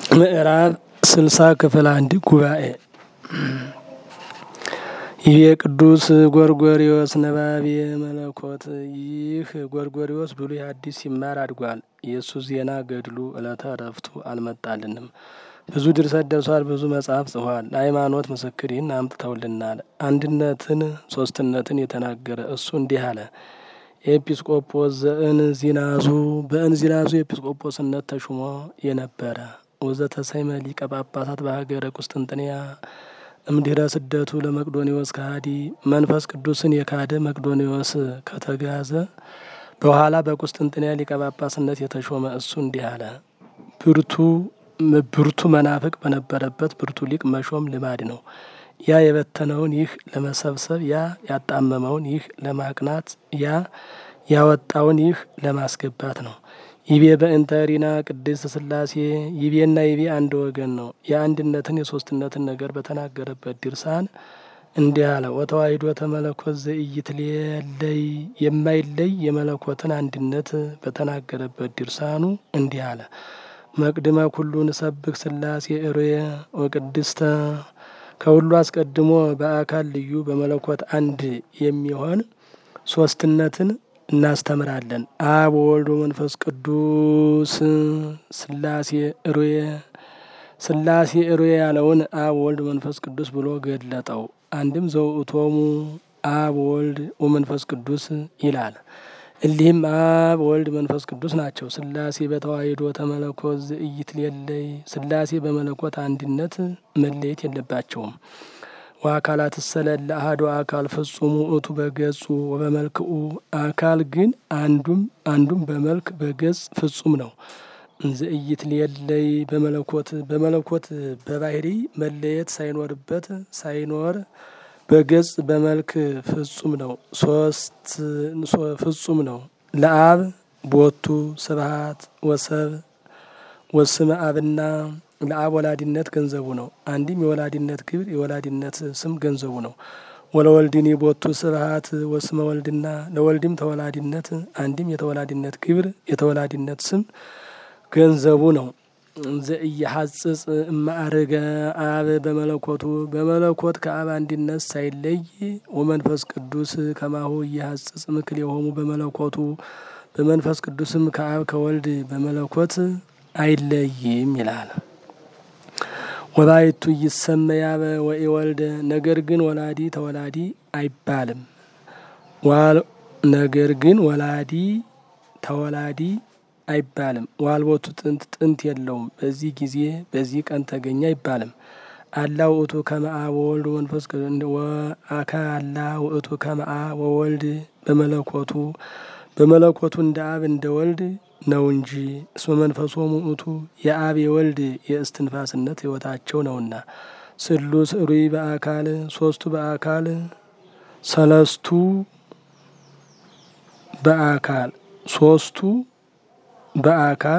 ምዕራፍ ስልሳ ክፍል አንድ ጉባኤ ይህ ቅዱስ ጎርጎሪዎስ ነባቤ መለኮት ይህ ጎርጎሪዎስ ብሉይ ሐዲስ ሲማር አድጓል። የእሱ ዜና ገድሉ ዕለተ ዕረፍቱ አልመጣልንም። ብዙ ድርሰት ደርሷል። ብዙ መጽሐፍ ጽፏል። ለሃይማኖት ምስክር ይህን አምጥተውልናል። አንድነትን ሶስትነትን የተናገረ እሱ እንዲህ አለ። ኤጲስቆጶስ ዘእንዚናዙ በእንዚናዙ ኤጲስቆጶስነት ተሹሞ የነበረ ወዘተሰይመ ሊቀ ጳጳሳት በሀገረ ቁስጥንጥንያ እምድኅረ ስደቱ ለመቅዶኒዎስ ከሃዲ መንፈስ ቅዱስን የካደ መቅዶኒዎስ ከተጋዘ በኋላ በቁስጥንጥንያ ሊቀ ጳጳስነት የተሾመ እሱ እንዲህ አለ። ብርቱ ብርቱ መናፍቅ በነበረበት ብርቱ ሊቅ መሾም ልማድ ነው። ያ የበተነውን ይህ ለመሰብሰብ፣ ያ ያጣመመውን ይህ ለማቅናት፣ ያ ያወጣውን ይህ ለማስገባት ነው። ይቤ በእንተ ሪና ቅድስት ሥላሴ ይቤና ይቤ አንድ ወገን ነው። የአንድነትን የሶስትነትን ነገር በተናገረበት ድርሳን እንዲህ አለ። ወተዋሂዶ ተመለኮት ዘኢይትሌለይ የማይለይ የመለኮትን አንድነት በተናገረበት ድርሳኑ እንዲህ አለ። መቅድመ ኩሉ ንሰብክ ሥላሴ እሩየ ወቅድስተ ከሁሉ አስቀድሞ በአካል ልዩ በመለኮት አንድ የሚሆን ሶስትነትን እናስተምራለን። አብ ወወልድ ወመንፈስ ቅዱስ ሥላሴ እሩየ ሥላሴ እሩየ ያለውን አብ ወልድ መንፈስ ቅዱስ ብሎ ገለጠው። አንድም ዘውእቶሙ አብ ወልድ ወመንፈስ ቅዱስ ይላል። እሊህም አብ ወልድ መንፈስ ቅዱስ ናቸው። ሥላሴ በተዋሂዶ ተመለኮት ዘኢይትሌለይ ሥላሴ በመለኮት አንድነት መለየት የለባቸውም። ወአካላት እሰለለ አሐዱ አካል ፍጹሙ ውእቱ በገጹ ወበመልክኡ አካል ግን አንዱም አንዱም በመልክ በገጽ ፍጹም ነው። ዘኢይትሌለይ በመለኮት በመለኮት በባህሪ መለየት ሳይኖርበት ሳይኖር በገጽ በመልክ ፍጹም ነው። ሶስት ፍጹም ነው። ለአብ ቦቱ ስብሐት ወሰብ ወስመ አብና ለአብ ወላዲነት ገንዘቡ ነው። አንድም የወላዲነት ግብር የወላዲነት ስም ገንዘቡ ነው። ወለወልድኒ ቦቱ ስብሐት ወስመ ወልድና ለወልድም ተወላዲነት አንድም የተወላዲነት ግብር የተወላዲነት ስም ገንዘቡ ነው። ዘኢየሐጽጽ እማዕርገ አብ በመለኮቱ በመለኮት ከአብ አንድነት ሳይለይ ወመንፈስ ቅዱስ ከማሁ እየሐጽጽ ምክል የሆሙ በመለኮቱ በመንፈስ ቅዱስም ከአብ ከወልድ በመለኮት አይለይም ይላል። ወባይቱ ይሰመይ አበ ወኢወልደ ነገር ግን ወላዲ ተወላዲ አይባልም። ነገር ግን ወላዲ ተወላዲ አይባልም። ዋልቦቱ ጥንት ጥንት የለውም። በዚህ ጊዜ በዚህ ቀን ተገኘ አይባልም። አላ ውእቱ ከመ አብ ወወልድ መንፈስ አካ አላ ውእቱ ከመ አብ ወወልድ በመለኮቱ በመለኮቱ እንደ አብ እንደ ወልድ ነው እንጂ እስመ መንፈሶሙ ውእቱ የአብ የወልድ የእስትንፋስነት ሕይወታቸው ነውና። ስሉስ ሩይ በአካል ሶስቱ በአካል ሰለስቱ በአካል ሶስቱ በአካል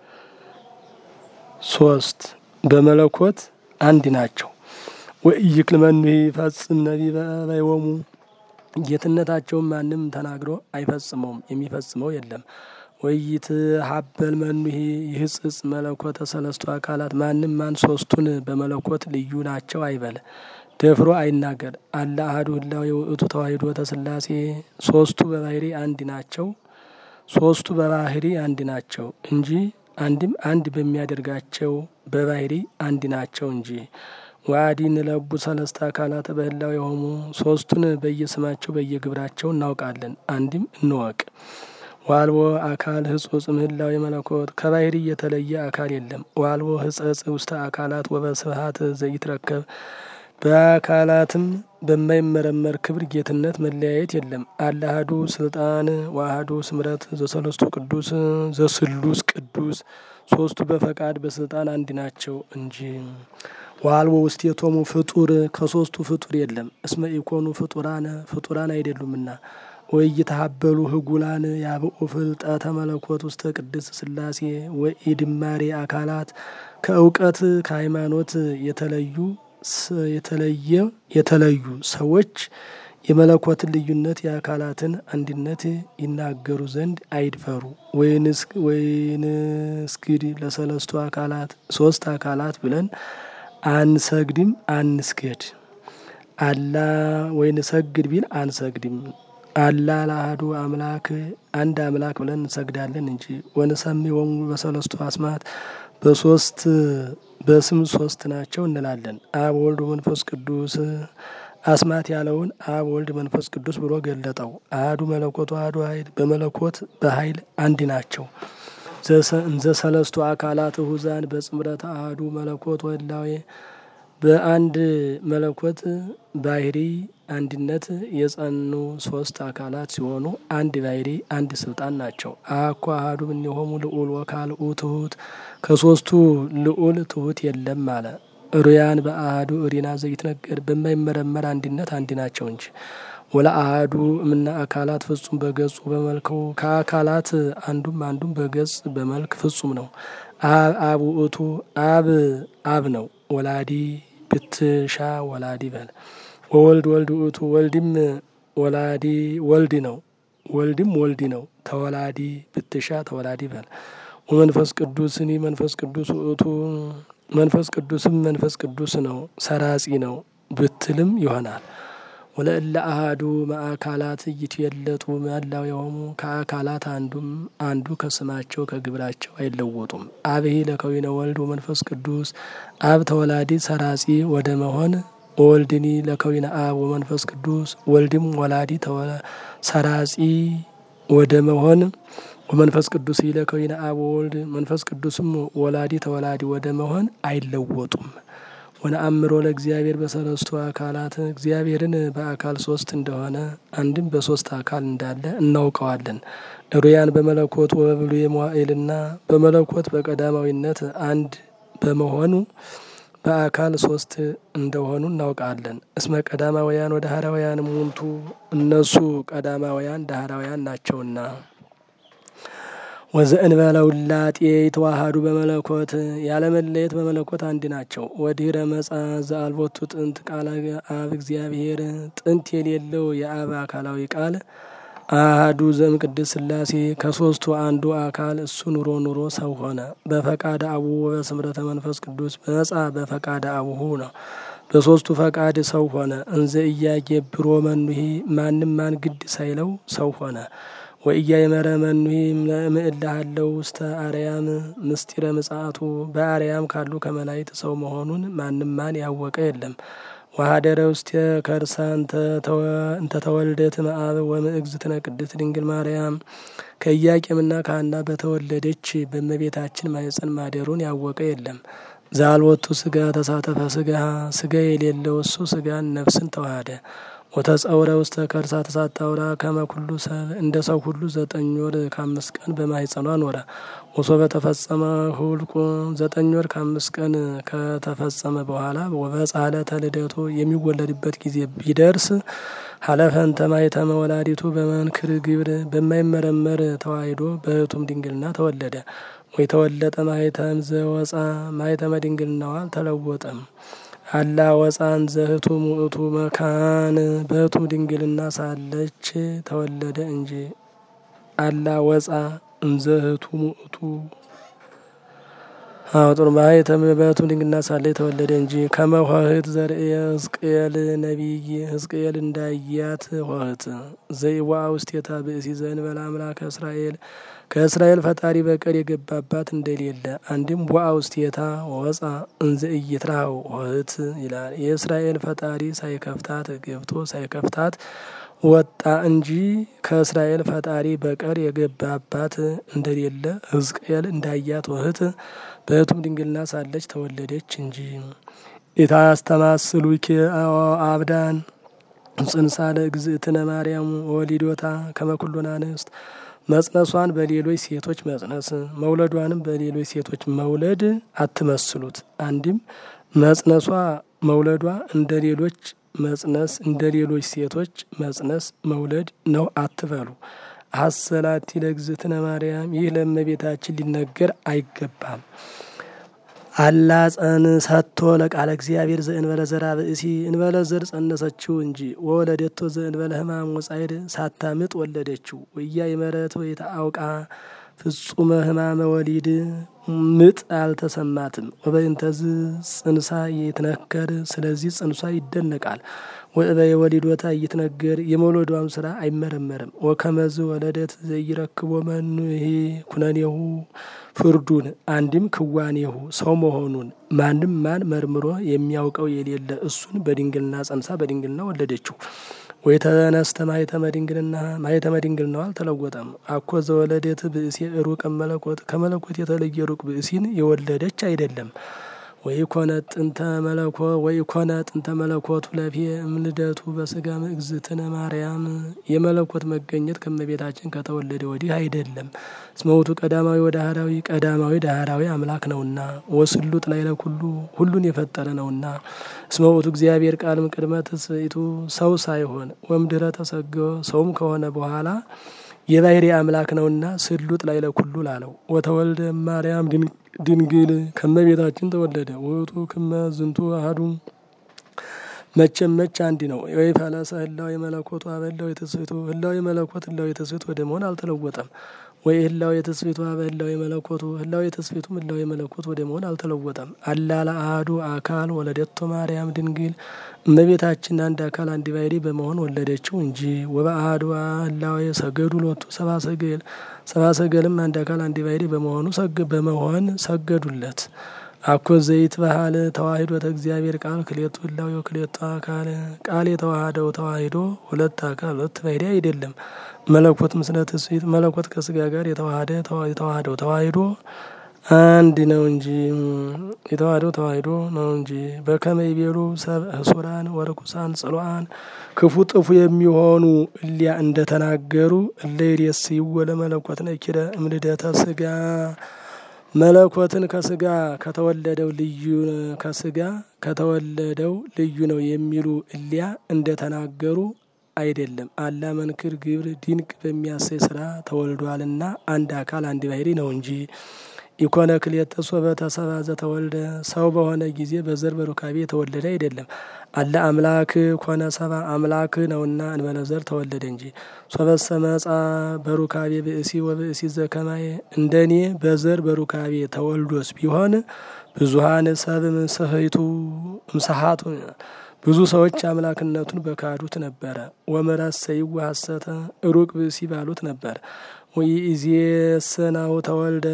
ሶስት በመለኮት አንድ ናቸው። ወኢይክል መኑሂ ይፈጽም ነቢበ በይወሙ ጌትነታቸውን ማንም ተናግሮ አይፈጽመውም፣ የሚፈጽመው የለም። ወይት ሀበል መኑሂ ይህጽጽ መለኮተ ሰለስቱ አካላት ማንም ማን ሶስቱን በመለኮት ልዩ ናቸው አይበል፣ ደፍሮ አይናገር። አላ አሐዱ ህላዌ ውእቱ ተዋሂዶ ተስላሴ ሶስቱ በባህሪ አንድ ናቸው። ሶስቱ በባህሪ አንድ ናቸው እንጂ አንድም አንድ በሚያደርጋቸው በባህሪ አንድ ናቸው እንጂ። ዋዲ ንለቡ ሰለስተ አካላት በህላዌ የሆሙ ሶስቱን በየስማቸው በየግብራቸው እናውቃለን። አንድም እንወቅ። ዋልቦ አካል ህጹጽ ምህላዊ መለኮት ከባህሪ የተለየ አካል የለም። ዋልቦ ህጸጽ ውስተ አካላት ወበስብሐት ዘይትረከብ በአካላትም በማይመረመር ክብር ጌትነት መለያየት የለም። አላሃዱ ስልጣን ዋሃዱ ስምረት ዘሰለስቱ ቅዱስ ዘስሉስ ቅዱስ ሶስቱ በፈቃድ በስልጣን አንድ ናቸው እንጂ። ዋልቦ ውስቴቶሙ ፍጡር ከሶስቱ ፍጡር የለም። እስመ ኢኮኑ ፍጡራን ፍጡራን አይደሉምና። ወኢይትሀበሉ ህጉላን ያብኡ ፍልጠተ መለኮት ውስተ ቅድስት ሥላሴ ወኢድማሬ አካላት ከእውቀት ከሃይማኖት የተለዩ የተለየ የተለዩ ሰዎች የመለኮትን ልዩነት የአካላትን አንድነት ይናገሩ ዘንድ አይድፈሩ። ወይንስግድ ለሰለስቱ አካላት ሶስት አካላት ብለን አንሰግድም አንስገድ። አላ ወይንሰግድ ቢል አንሰግድም። አላ ለአሐዱ አምላክ አንድ አምላክ ብለን እንሰግዳለን እንጂ ወንሰሚ ወሙ በሰለስቱ አስማት በሶስት በስም ሶስት ናቸው እንላለን። አብ ወልድ መንፈስ ቅዱስ አስማት ያለውን አብ ወልድ መንፈስ ቅዱስ ብሎ ገለጠው። አህዱ መለኮቱ አህዱ ኃይል በመለኮት በኃይል አንድ ናቸው። እንዘ ሰለስቱ አካላት እሁዛን በጽምረት አህዱ መለኮት ወላዌ በአንድ መለኮት ባህሪ አንድነት የጸኑ ሶስት አካላት ሲሆኑ አንድ ባህሪ አንድ ስልጣን ናቸው። አኮ አሐዱ እምኔሆሙ ልዑል ወካልኡ ትሁት ከሶስቱ ልዑል ትሁት የለም አለ። ሩያን በአህዱ እሪና ዘይትነገር በማይመረመር አንድነት አንድ ናቸው እንጂ ወላ አህዱ እምነ አካላት ፍጹም በገጹ በመልኩ ከአካላት አንዱም አንዱም በገጽ በመልክ ፍጹም ነው። አብ አብ ውእቱ አብ አብ ነው። ወላዲ ብትሻ ወላዲ በል ወወልድ ወልድ ውእቱ ወልድም ወላዲ ወልድ ነው። ወልድም ወልድ ነው። ተወላዲ ብትሻ ተወላዲ በል ወመንፈስ ቅዱስኒ መንፈስ ቅዱስ ውእቱ መንፈስ ቅዱስም መንፈስ ቅዱስ ነው። ሰራጺ ነው ብትልም ይሆናል። ወለእለ አሃዱ ማዕካላት እይትየለጡ መላው የሆሙ ከአካላት አንዱም አንዱ ከስማቸው ከግብራቸው አይለወጡም። አብሂ ለከዊነ ወልድ ወመንፈስ ቅዱስ አብ ተወላዲ ሰራጺ ወደ መሆን ወወልድኒ ለከዊነ አብ ወመንፈስ ቅዱስ ወልድም ወላዲ ሰራጺ ወደ መሆን ወመንፈስ ቅዱስ ለከዊነ አብ ወወልድ መንፈስ ቅዱስም ወላዲ ተወላዲ ወደ መሆን አይለወጡም። ወነአምሮ ለእግዚአብሔር በሰለስቱ አካላት እግዚአብሔርን በአካል ሶስት እንደሆነ አንድም በሶስት አካል እንዳለ እናውቀዋለን። ሩያን በመለኮት ወበብሉየ መዋዕልና በመለኮት በቀዳማዊነት አንድ በመሆኑ በአካል ሶስት እንደሆኑ እናውቃለን። እስመ ቀዳማውያን ወደ ሀራውያን ሙንቱ እነሱ ቀዳማውያን ዳህራውያን ናቸውና። ወዘእንበለ ውላጤ የተዋሃዱ በመለኮት ያለመለየት በመለኮት አንድ ናቸው። ወዲህረ መጻ ዘአልቦቱ ጥንት ቃለ አብ እግዚአብሔር ጥንት የሌለው የአብ አካላዊ ቃል አህዱ ዘም ቅድስ ሥላሴ ከሶስቱ አንዱ አካል እሱ ኑሮ ኑሮ ሰው ሆነ። በፈቃደ አቡሁ ወበስምረተ መንፈስ ቅዱስ በነጻ በፈቃደ አቡሁ ነው። በሶስቱ ፈቃድ ሰው ሆነ። እንዘ እያጌብሮ መኑሂ ማንም ማን ግድ ሳይለው ሰው ሆነ። ወእያይመረ መኑሂ ምእላሃለው ውስተ አርያም ምስጢረ ምጽአቱ በአርያም ካሉ ከመላይት ሰው መሆኑን ማንም ማን ያወቀ የለም። ወሀደረ ውስተ ከርሳ እንተ ተወልደት እምአብ ወእምእግዝእትነ ቅድስት ድንግል ማርያም ከኢያቄምና ከሐና በተወለደች በእመቤታችን ማኅፀን ማደሩን ያወቀ የለም። ዛልወቱ ስጋ ተሳተፈ ስጋ ስጋ የሌለው እሱ ስጋን ነፍስን ተዋሃደ። ወተጸውረ ውስተ ከርሳ ተሳታውራ ከመ ኩሉ ሰብ እንደ ሰው ሁሉ ዘጠኝ ወር ከአምስት ቀን በማኅፀኗ ኖረ። ወሶበ ተፈጸመ ሁልቁ ዘጠኝ ወር ከአምስት ቀን ከተፈጸመ በኋላ ወበጻሕለተ ልደቱ የሚወለድበት ጊዜ ቢደርስ ሀለፈንተ ማኅተመ ወላዲቱ በመንክር ግብር በማይመረመር ተዋሂዶ በሕቱም ድንግልና ተወለደ። ወይ ተወለጠ ማኅተም ዘወፃ ማኅተመ ድንግልናዋ አልተለወጠም። አላ ወፃን ዘህቱም ውእቱ መካን በሕቱም ድንግልና ሳለች ተወለደ እንጂ። አላ ወፃ እንዘህቱም ውእቱ አውጥር ማኅተም በሕቱም ድንግልና ሳለች ተወለደ እንጂ። ከመ ኆኅት ዘርእየ ሕዝቅኤል ነቢይ ሕዝቅኤል እንዳያት ኆኅት ዘይዋ ውስቴታ ብእሲ ዘእንበለ አምላከ እስራኤል ከእስራኤል ፈጣሪ በቀር የገባባት እንደሌለ አንድም ዋ ውስቴታ ወፃ እንዘ ኢይትራው ኆኅት ይላል። የእስራኤል ፈጣሪ ሳይከፍታት ገብቶ ሳይከፍታት ወጣ እንጂ ከእስራኤል ፈጣሪ በቀር የገባባት እንደሌለ ሕዝቅኤል እንዳያት ኆኅት በሕቱም ድንግልና ሳለች ተወለደች እንጂ። ኢታስተማስሉኪ አብዳን ጽንሳ ለእግዝእትነ ማርያም ወሊዶታ ከመ ኩሎነ አንስት መጽነሷን በሌሎች ሴቶች መጽነስ መውለዷንም በሌሎች ሴቶች መውለድ አትመስሉት። አንድም መጽነሷ መውለዷ እንደ ሌሎች መጽነስ እንደ ሌሎች ሴቶች መጽነስ መውለድ ነው አትበሉ። አሰላቲ ለእግዝእትነ ማርያም ይህ ለእመቤታችን ሊነገር አይገባም። አላ ጸን ሰጥቶ ለቃለ እግዚአብሔር ዘእንበለ ዘራ ብእሲ እንበለ ዘር ጸነሰችው እንጂ ወወለደቶ ዘእንበለ ሕማም ወጻይድ ሳታምጥ ወለደችው። ወያ የመረት ወይታ አውቃ ፍጹመ ሕማመ ወሊድ ምጥ አልተሰማትም። ወበእንተዝ ጽንሳ ይትነከር ስለዚህ ጽንሷ ይደነቃል። ወእበየ ወሊዶታ ይትነገር የመውለዷም ስራ አይመረመርም። ወከመዝ ወለደት ዘይረክቦ መኑሄ ኩነኔሁ ፍርዱን አንድም ክዋኔሁ ሰው መሆኑን ማንም ማን መርምሮ የሚያውቀው የሌለ እሱን በድንግልና ጸንሳ በድንግልና ወለደችው። ወይ ተነስተ ማኅተመ ድንግልና ማኅተመ ድንግልናው አልተለወጠም። አኮ ዘወለደት ብእሲ ሩቅ መለኮት ከመለኮት የተለየ ሩቅ ብእሲን የወለደች አይደለም። ወይ ኮነ ጥንተ መለኮ ወይ ኮነ ጥንተ መለኮቱ ለፌ እምልደቱ በስጋ እግዝእትነ ማርያም የመለኮት መገኘት ከመቤታችን ከተወለደ ወዲህ አይደለም። እስመ ውእቱ ቀዳማዊ ወዳህራዊ ቀዳማዊ ዳህራዊ አምላክ ነውና ወስሉጥ ላዕለ ኩሉ ሁሉን የፈጠረ ነውና። እስመ ውእቱ እግዚአብሔር ቃልም ቅድመ ትስብእቱ ሰው ሳይሆን ወምድረ ተሰገወ ሰውም ከሆነ በኋላ የባህሪ አምላክ ነውና ስሉጥ ላዕለ ኩሉ ላለው ወተወልደ ማርያም ድንግል ከመቤታችን ተወለደ። ውእቱ ክመ ዝንቱ አሐዱ መቼም መች አንድ ነው። ወይ ፈለሰ ህላዌ መለኮቱ አበ ህላዌ ትስብእቱ ህላዌ መለኮት ህላዌ ትስብእት ወደ መሆን አልተለወጠም። ወይ ህላዌ ትስብእቱ አበ ህላዌ መለኮቱ ህላዌ ትስብእቱም ህላዌ መለኮት ወደ መሆን አልተለወጠም። አላ ለአሐዱ አካል ወለደቶ ማርያም ድንግል እመቤታችን አንድ አካል አንድ ባሕሪ በመሆን ወለደችው እንጂ ወበአሐዱ ህላዌ ሰገዱ ሎቱ ሰብአ ሰገል ሰብአ ሰገልም አንድ አካል አንድ ባሕሪ በመሆኑ በመሆን ሰገዱለት። አኮ ዘይት ባህል ተዋሂዶ እግዚአብሔር ቃል ክሌቱ ህላዌ ክሌቱ አካል ቃል የተዋሃደው ተዋሂዶ ሁለት አካል ሁለት ባሕሪ አይደለም። መለኮት ምስለ ትስብእት መለኮት ከስጋ ጋር የተዋሃደ የተዋሃደው ተዋሂዶ አንድ ነው እንጂ የተዋህደው ተዋሂዶ ነው እንጂ በከመ ይቤሉ ሰብእ ህሱራን ወርኩሳን ጽሉአን ክፉ ጥፉ የሚሆኑ እሊያ እንደተናገሩ እለ ይሬስይዎ ለመለኮት ነኪረ እምልደተ ስጋ መለኮትን ከስጋ ከተወለደው ልዩ ከስጋ ከተወለደው ልዩ ነው የሚሉ እሊያ እንደተናገሩ አይደለም። አላ መንክር ግብር ድንቅ በሚያሰይ ስራ ተወልዷልና አንድ አካል አንድ ባሕሪ ነው እንጂ ኢኮነ ክልኤተ ሶበ ተሰብአ ዘተወልደ ሰው በሆነ ጊዜ በዘር በሩካቤ የተወለደ አይደለም። አለ አምላክ ኮነ ሰብአ አምላክ ነውና እንበለ ዘር ተወለደ እንጂ። ሶበሰ መጻ በሩካቤ ብእሲ ወብእሲ ዘከማየ እንደኔ በዘር በሩካቤ ተወልዶስ ቢሆን ብዙሀን ሰብ ምስህቱ ምሰሀቱ ብዙ ሰዎች አምላክነቱን በካዱት ነበረ። ወመራሰይዎ ሐሰተ ሩቅ ብእሲ ባሉት ነበር። ወኢዜሰናሁ ተወልደ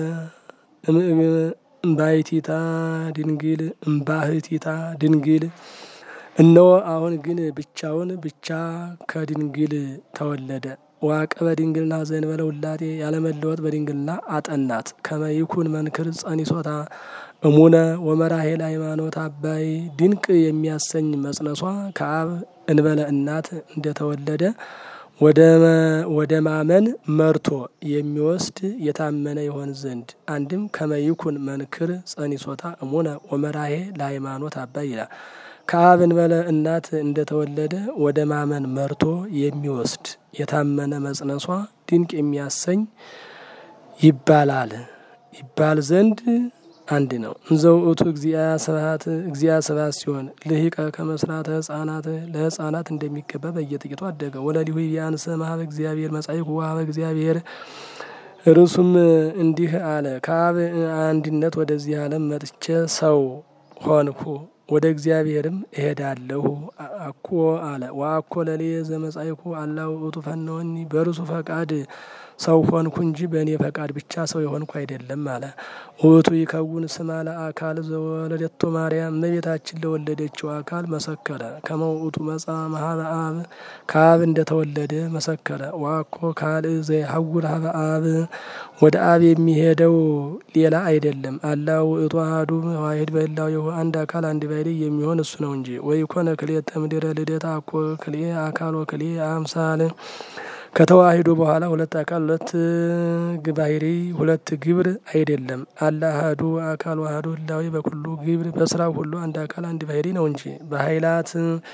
እምባሕቲታ ድንግል እምባሕቲታ ድንግል እነሆ አሁን ግን ብቻውን ብቻ ከድንግል ተወለደ። ዋቀበ ድንግልና ዘእንበለ ውላጤ ያለመለወጥ በድንግልና አጠናት። ከመ ይኩን መንክር ጸኒሶታ እሙነ ወመራሄል ሃይማኖት አባይ ድንቅ የሚያሰኝ መጽነሷ ከአብ እንበለ እናት እንደተወለደ ወደ ማመን መርቶ የሚወስድ የታመነ ይሆን ዘንድ አንድም ከመይኩን መንክር ጸኒሶታ እሙነ ወመራሄ ለሃይማኖት አባይ ይላል። ከአብ እንበለ እናት እንደተወለደ ወደ ማመን መርቶ የሚወስድ የታመነ መጽነሷ ድንቅ የሚያሰኝ ይባላል ይባል ዘንድ አንድ ነው። እንዘው እቱ እግዚአ ስብሐት እግዚአ ስብሐት ሲሆን ልሂቀ ከመስራተ ህጻናት ለህጻናት እንደሚገባ በየጥቂቱ አደገ። ወለሊሁ ቢያንስ ማህበ እግዚአብሔር መጻይኩ ዋህበ እግዚአብሔር እርሱም እንዲህ አለ። ከአብ አንድነት ወደዚህ ዓለም መጥቼ ሰው ሆንኩ ወደ እግዚአብሔርም እሄዳለሁ አኮ አለ። ወአኮ ለሌ ዘመጻይኩ አላ ውእቱ ፈነወኒ በርሱ ፈቃድ ሰው ሆንኩ እንጂ በእኔ ፈቃድ ብቻ ሰው የሆንኩ አይደለም አለ። ውእቱ ይከውን ስማ ለአካል ዘወለደቶ ማርያም እመቤታችን ለወለደችው አካል መሰከረ። ከመ ውእቱ መጻ መሀበ አብ ከአብ እንደተወለደ መሰከረ። ዋኮ ካልእ ዘይሐውር ሀበ አብ ወደ አብ የሚሄደው ሌላ አይደለም። አላ ውእቱ አሐዱ ዋሕድ በህላዌሁ አንድ አካል አንድ ባሕሪ የሚሆን እሱ ነው እንጂ። ወይኮነ ክልኤተ እምድኅረ ልደታ አኮ ክልኤ አካል ወክልኤ አምሳል ከተዋሂዶ በኋላ ሁለት አካል ሁለት ባሕሪ ሁለት ግብር አይደለም። አላ አሐዱ አካል ዋህዶ ህላዌ በኩሉ ግብር በስራው ሁሉ አንድ አካል አንድ ባሕሪ ነው እንጂ በኃይላት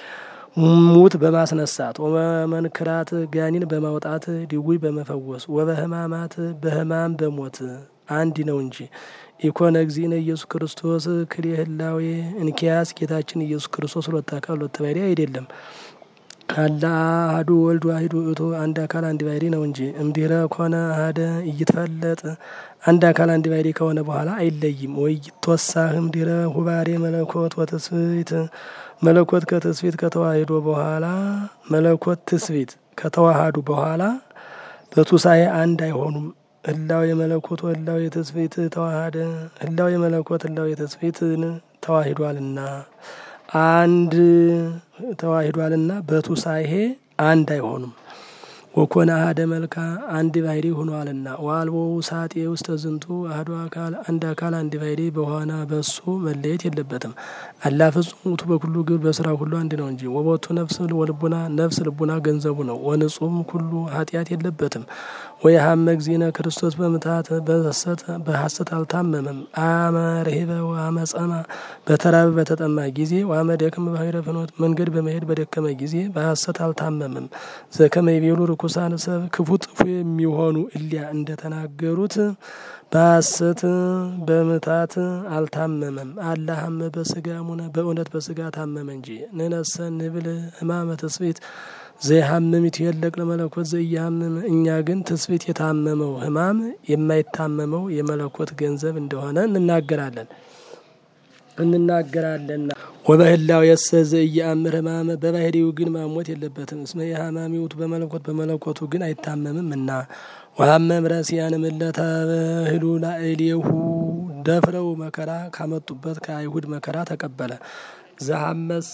ሙት በማስነሳት ወመንክራት ጋኒን በማውጣት ድውይ በመፈወስ ወበህማማት በህማም በሞት አንድ ነው እንጂ ኢኮነ እግዚእነ ኢየሱስ ክርስቶስ ክልኤ ህላዌ እንኪያስ ጌታችን ኢየሱስ ክርስቶስ ሁለት አካል ሁለት ባሕርይ አይደለም። አላ አሐዱ ወልድ ዋሕድ ውእቱ አንድ አካል አንድ ባሕርይ ነው እንጂ እምድኅረ ኮነ አሐደ ኢይትፈለጥ አንድ አካል አንድ ባሕርይ ከሆነ በኋላ አይለይም። ወይ ይትወሳህም ድኅረ ሁባሬ መለኮት ወትስብእት መለኮት ከትስብእት ከተዋሂዶ በኋላ መለኮት ትስብእት ከተዋሃዱ በኋላ በቱሳኤ አንድ አይሆኑም። ህላዌ የመለኮት ህላዌ የትስብእት ተዋሃደ ህላዌ የመለኮት ህላዌ የትስብእትን ተዋሂዷልና አንድ ተዋሂዷልና በቱሳኤ አንድ አይሆኑም። ወኮነ አሐደ መልካ አንድ ባሕርይ ሆኗልና ወአልቦ ውሳጤ ውስተ ዝንቱ አሐዱ አካል አንድ አካል አንድ ባሕርይ በሆነ በሱ መለየት የለበትም። አላ ፍጹም ውእቱ በኩሉ ግብር በስራ ሁሉ አንድ ነው እንጂ ወቦቱ ነፍስ ወልቡና ነፍስ ልቡና ገንዘቡ ነው። ወንጹም ኩሉ ኃጢአት የለበትም። ወየሀመ እግዚእነ ክርስቶስ በምትሐት በሐሰት አልታመመም። አመ ርሂበ ወአመ ጸማ በተራበ በተጠማ ጊዜ ወአመ ደክመ ባሕረ ፍኖት መንገድ በመሄድ በደከመ ጊዜ በሐሰት አልታመመም። ዘከመ ይቤሉ ርኩሳን ሰብ ክፉ ጥፉ የሚሆኑ እሊያ እንደተናገሩት በሐሰት በምታት አልታመመም። አላህመ በስጋ ሙነ በእውነት በስጋ ታመመ እንጂ ንነሰ ንብል ሕማመ ትስብእት ዘይሐምም ይትየለቅ ለመለኮት ዘኢያሐምም እኛ ግን ትስብእት የታመመው ሕማም የማይታመመው የመለኮት ገንዘብ እንደሆነ እንናገራለን እንናገራለንና ወበህላው የሰ ዘኢየአምር ሕማመ በባሕርዩ ግን ማሞት የለበትም። እስመ የሐማሚ ውእቱ በመለኮት በመለኮቱ ግን አይታመምም እና ወሐመም ረሲያን ምለተ ባህሉ ላዕሌሁ ደፍረው መከራ ካመጡበት ከአይሁድ መከራ ተቀበለ። ዘሐመሰ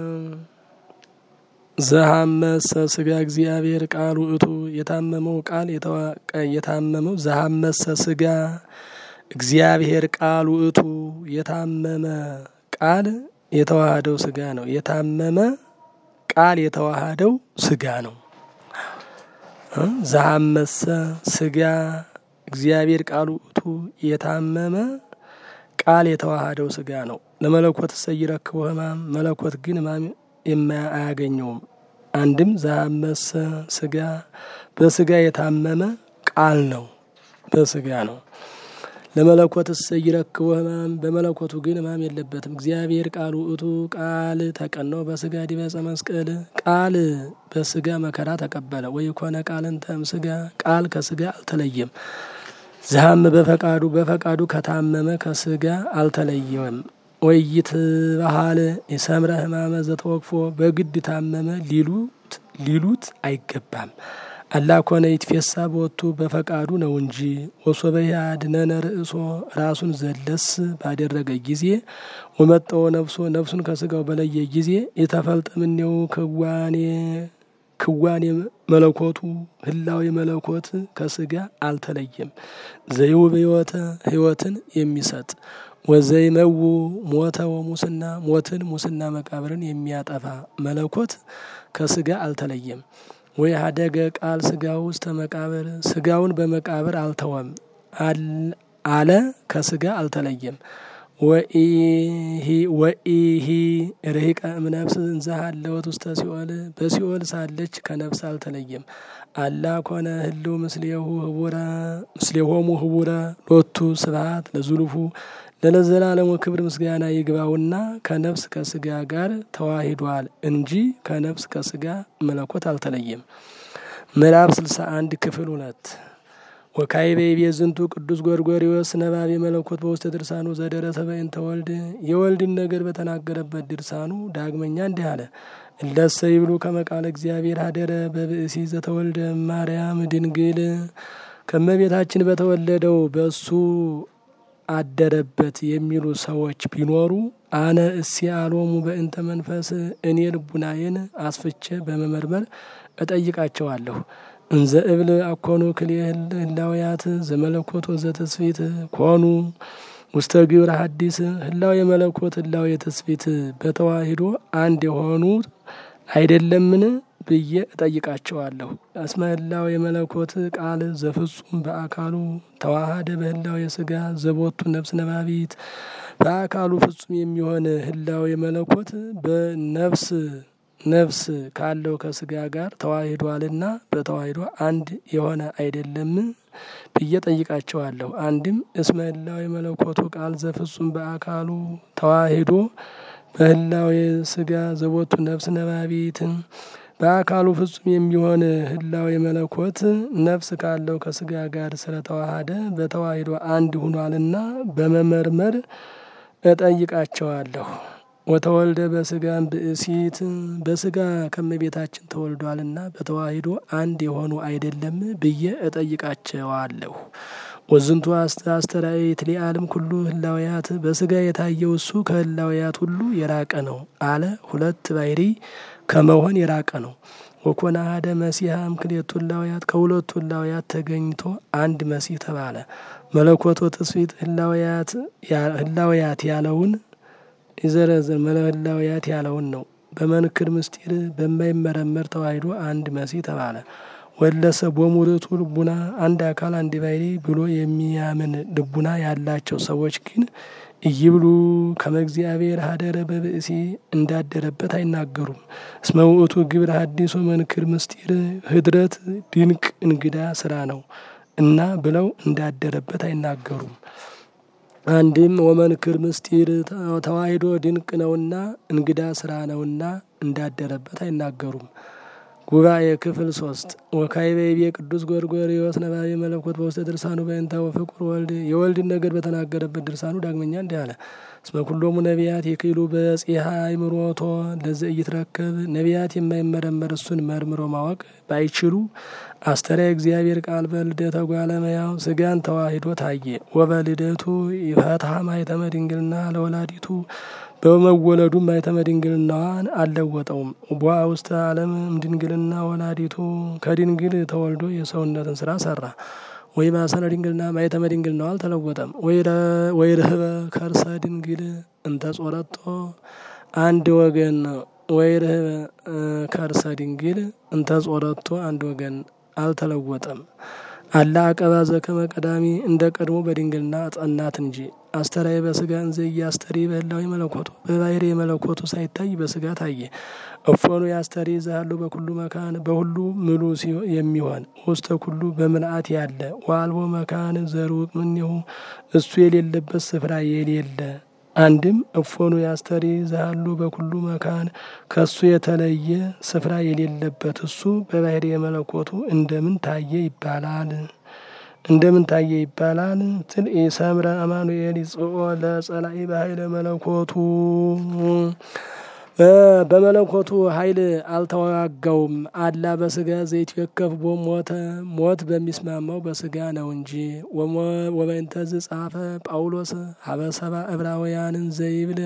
ዘሐመሰ ስጋ እግዚአብሔር ቃል ውእቱ የታመመው ቃል የታመመው ዘሐመሰ ስጋ እግዚአብሔር ቃል ውእቱ የታመመ ቃል የተዋሃደው ስጋ ነው። የታመመ ቃል የተዋሃደው ስጋ ነው። ዘሐመሰ ስጋ እግዚአብሔር ቃል ውእቱ የታመመ ቃል የተዋሃደው ስጋ ነው። ለመለኮት እሰይረክቦ ሕማም መለኮት ግን ሕማም አያገኘውም። አንድም ዘሐመሰ ስጋ በስጋ የታመመ ቃል ነው፣ በስጋ ነው። ለመለኮት እሰይረክቦ ሕማም በመለኮቱ ግን ሕማም የለበትም። እግዚአብሔር ቃል ውእቱ ቃል ተቀነው በስጋ ዲበ ዕፀ መስቀል ቃል በስጋ መከራ ተቀበለ። ወይኮነ ቃልን ተም ስጋ ቃል ከስጋ አልተለየም። ዘሐም በፈቃዱ በፈቃዱ ከታመመ ከስጋ አልተለየም። ወይት ባህል የሰምረ ሕማመ ዘተወክፎ በግድ ታመመ ሊሉት ሊሉት አይገባም። አላ ኮነ ይትፌሳ በወቱ በፈቃዱ ነው እንጂ ወሶበ ያድነነ ርእሶ ራሱን ዘለስ ባደረገ ጊዜ ወመጠወ ነፍሶ ነፍሱን ከስጋው በለየ ጊዜ የተፈልጠ ምኔው ክዋኔ ክዋኔ መለኮቱ ህላዊ መለኮት ከስጋ አልተለየም። ዘይውብ ህይወተ ህይወትን የሚሰጥ ወዘይመው ሞተ ወሙስና ሞትን ሙስና መቃብርን የሚያጠፋ መለኮት ከስጋ አልተለየም። ወይ ሀደገ ቃል ስጋ ውስጥ መቃብር ስጋውን በመቃብር አልተወም አለ ከስጋ አልተለየም። ወኢሂ ርሂቀ እምነፍስ እንዘሃለወት ውስተ ሲኦል በሲኦል ሳለች ከነፍስ አልተለየም። አላ ኮነ ህልው ምስሌሁ ህቡረ ምስሌሆሙ ህቡረ ሎቱ ስብሐት ለዙሉፉ ለለዘላለሙ ክብር ምስጋና ይግባውና ከነፍስ ከስጋ ጋር ተዋሂዷል እንጂ ከነፍስ ከስጋ መለኮት አልተለየም። ምዕራፍ ስልሳ አንድ ክፍል ሁለት ወካይቤ ቤዝንቱ ቅዱስ ጎርጎሪዎስ ነባቤ መለኮት በውስተ ድርሳኑ ዘደረሰ በእንተ ወልድ የወልድን ነገር በተናገረበት ድርሳኑ ዳግመኛ እንዲህ አለ። እለሰ ይብሉ ከመቃለ እግዚአብሔር ሀደረ በብእሲ ዘተወልደ ማርያም ድንግል ከመቤታችን በተወለደው በሱ አደረበት የሚሉ ሰዎች ቢኖሩ አነ እሲ አሎሙ በእንተ መንፈስ እኔ ልቡናዬን አስፍቼ በመመርመር እጠይቃቸዋለሁ። እንዘ እብል አኮኑ ክልኤ ህላውያት ዘመለኮት ወዘተስፊት ኮኑ ውስተ ግብረ ሐዲስ ህላው የመለኮት ህላው የተስፊት በተዋሂዶ አንድ የሆኑ አይደለምን ብዬ እጠይቃቸዋለሁ። እስመ ህላው የመለኮት ቃል ዘፍጹም በአካሉ ተዋሃደ በህላው የስጋ ዘቦቱ ነፍስ ነባቢት በአካሉ ፍጹም የሚሆን ህላው የመለኮት በነፍስ ነፍስ ካለው ከስጋ ጋር ተዋሂዷልና በተዋሂዶ አንድ የሆነ አይደለም ብዬ ጠይቃቸዋለሁ። አንድም እስመ ህላዌ መለኮቱ ቃል ዘፍጹም በአካሉ ተዋሂዶ በህላዌ ስጋ ዘቦቱ ነፍስ ነባቢትን በአካሉ ፍጹም የሚሆን ህላዌ መለኮት ነፍስ ካለው ከስጋ ጋር ስለተዋሃደ በተዋሂዶ አንድ ሁኗልና በመመርመር እጠይቃቸዋለሁ። ወተወልደ በስጋም ብእሲት በስጋ ከመቤታችን ተወልዷልና በተዋሂዶ አንድ የሆኑ አይደለም ብዬ እጠይቃቸዋለሁ። ወዝንቱ አስተራየት ሊአለም ኩሉ ህላውያት በስጋ የታየው እሱ ከህላውያት ሁሉ የራቀ ነው አለ። ሁለት ባህሪ ከመሆን የራቀ ነው። ወኮነ አሐደ መሲሐ እምክልኤቱ ህላውያት ከሁለቱ ህላውያት ተገኝቶ አንድ መሲህ ተባለ። መለኮቶ ትስብእት ህላውያት ያለውን ይዘረዝር ህላውያት ያለውን ነው። በመንክር ምስጢር በማይመረመር ተዋሂዶ አንድ መሲህ ተባለ። ወለሰ ቦሙርቱ ልቡና አንድ አካል አንድ ባህሪ ብሎ የሚያምን ልቡና ያላቸው ሰዎች ግን እይብሉ ከመ እግዚአብሔር ሀደረ በብእሲ እንዳደረበት አይናገሩም። እስመ ውእቱ ግብረ ሐዲስ መንክር ምስጢር ህድረት ድንቅ እንግዳ ስራ ነው እና ብለው እንዳደረበት አይናገሩም። አንድም ወመንክር ምስጢር ተዋሂዶ ድንቅ ነውና እንግዳ ስራ ነውና እንዳደረበት አይናገሩም። ጉባኤ ክፍል ሶስት ወካዕበ ይቤ ቅዱስ ጎርጎርዮስ ነባቤ መለኮት በውስተ ድርሳኑ በእንተ ወፍቁር ወልድ የወልድን ነገር በተናገረበት ድርሳኑ ዳግመኛ እንዲህ አለ። እስመ ኩሎሙ ነቢያት የክሉ በጽሐ አእምሮቶ ለዘ ኢይትረከብ ነቢያት የማይመረመር እሱን መርምሮ ማወቅ ባይችሉ አስተርአየ እግዚአብሔር ቃል በልደተ እጓለ እመሕያው ስጋን ተዋሂዶ ታየ። ወበልደቱ ይፈትሐ ማኅተመ ድንግልና ለወላዲቱ በመወለዱ ማኅተመ ድንግልናዋን አልለወጠውም። ቦአ ውስተ ዓለም እምድንግልና ወላዲቱ ከድንግል ተወልዶ የሰውነትን ስራ ሰራ። ወይ ማሰነ ድንግልና ማኅተመ ድንግልናዋ አልተለወጠም። ወይ ርህበ ከርሰ ድንግል እንተ ጾረቶ አንድ ወገን ወይ ርህበ ከርሰ ድንግል እንተ ጾረቶ አንድ ወገን አልተለወጠም። አላ አቀባ ዘከመ ቀዳሚ እንደ ቀድሞ በድንግልና ጸናት እንጂ አስተርአየ በስጋ እንዘ ኢያስተሪ በህላዌ መለኮቱ በባህሪ መለኮቱ ሳይታይ በስጋ ታየ። እፎኑ ያስተሪ ዘሃሉ በኩሉ መካን በሁሉ ምሉ የሚሆን ውስተ ኩሉ በምልአት ያለ ወአልቦ መካን ዘሩቅ እምኔሁ እሱ የሌለበት ስፍራ የሌለ አንድም እፎኑ ያስተሪ ዘሃሉ በኩሉ መካን ከሱ የተለየ ስፍራ የሌለበት እሱ በባህሪ መለኮቱ እንደምን ታየ ይባላል? እንደምን ታየ ይባላል? ትል ኢሰምረ አማኑኤል ይጽኦ ለጸላኢ በኃይለ መለኮቱ በመለኮቱ ኃይል አልተዋጋውም። አላ በስጋ ዘይትዌከፍ ቦ ሞተ ሞት በሚስማማው በስጋ ነው እንጂ። ወበእንተዝ ጻፈ ጳውሎስ ሀበሰባ ዕብራውያንን ዘይብል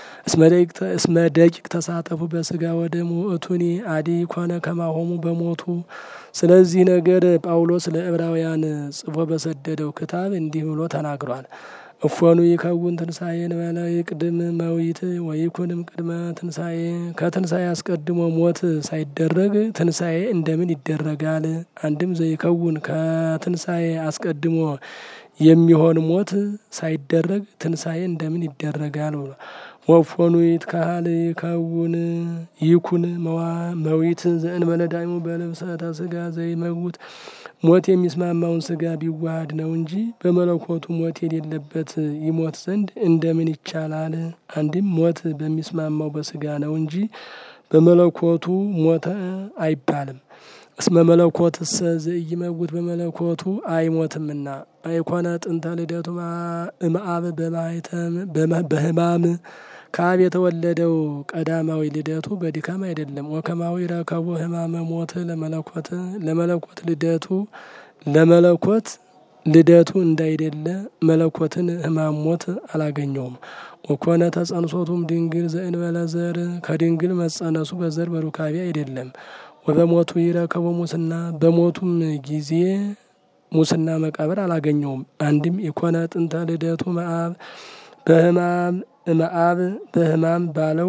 እስመ ደቂቅ ተሳተፉ በስጋ ወደሙ እቱኒ አዲ ኮነ ከማሆሙ በሞቱ ስለዚህ ነገር ጳውሎስ ለዕብራውያን ጽፎ በሰደደው ክታብ እንዲህ ብሎ ተናግሯል። እፎኑ ይከውን ትንሣኤ እንበለ ይቅድም መዊት ወይኩንም ቅድመ ትንሣኤ ከትንሣኤ አስቀድሞ ሞት ሳይደረግ ትንሣኤ እንደምን ይደረጋል? አንድም ዘይከውን ከትንሣኤ አስቀድሞ የሚሆን ሞት ሳይደረግ ትንሣኤ እንደምን ይደረጋል? ወፎኑ ይትካሃል ይከውን ይኩን መዊት ዘእንበለ ዳይሙ በልብሰተ ስጋ ዘይመውት ሞት የሚስማማውን ስጋ ቢዋሃድ ነው እንጂ በመለኮቱ ሞት የሌለበት ይሞት ዘንድ እንደምን ይቻላል? አንድም ሞት በሚስማማው በስጋ ነው እንጂ በመለኮቱ ሞተ አይባልም። እስመ መለኮትሰ ዘኢይመውት በመለኮቱ አይሞትምና አይኮነ ጥንተ ልደቱ እምአብ በማኅተም በሕማም ከአብ የተወለደው ቀዳማዊ ልደቱ በድካም አይደለም። ወከማዊ ረከቦ ሕማመ ሞት ለመለኮት ለመለኮት ልደቱ ለመለኮት ልደቱ እንዳይደለ መለኮትን ሕማም ሞት አላገኘውም። ወኮነ ተጸንሶቱም ድንግል ዘእንበለ ዘር ከድንግል መጸነሱ በዘር በሩካቤ አይደለም። ወበሞቱ ይረከቦ ሙስና በሞቱም ጊዜ ሙስና መቃብር አላገኘውም። አንድም የኮነ ጥንተ ልደቱ መአብ በሕማም እምአብ በሕማም ባለው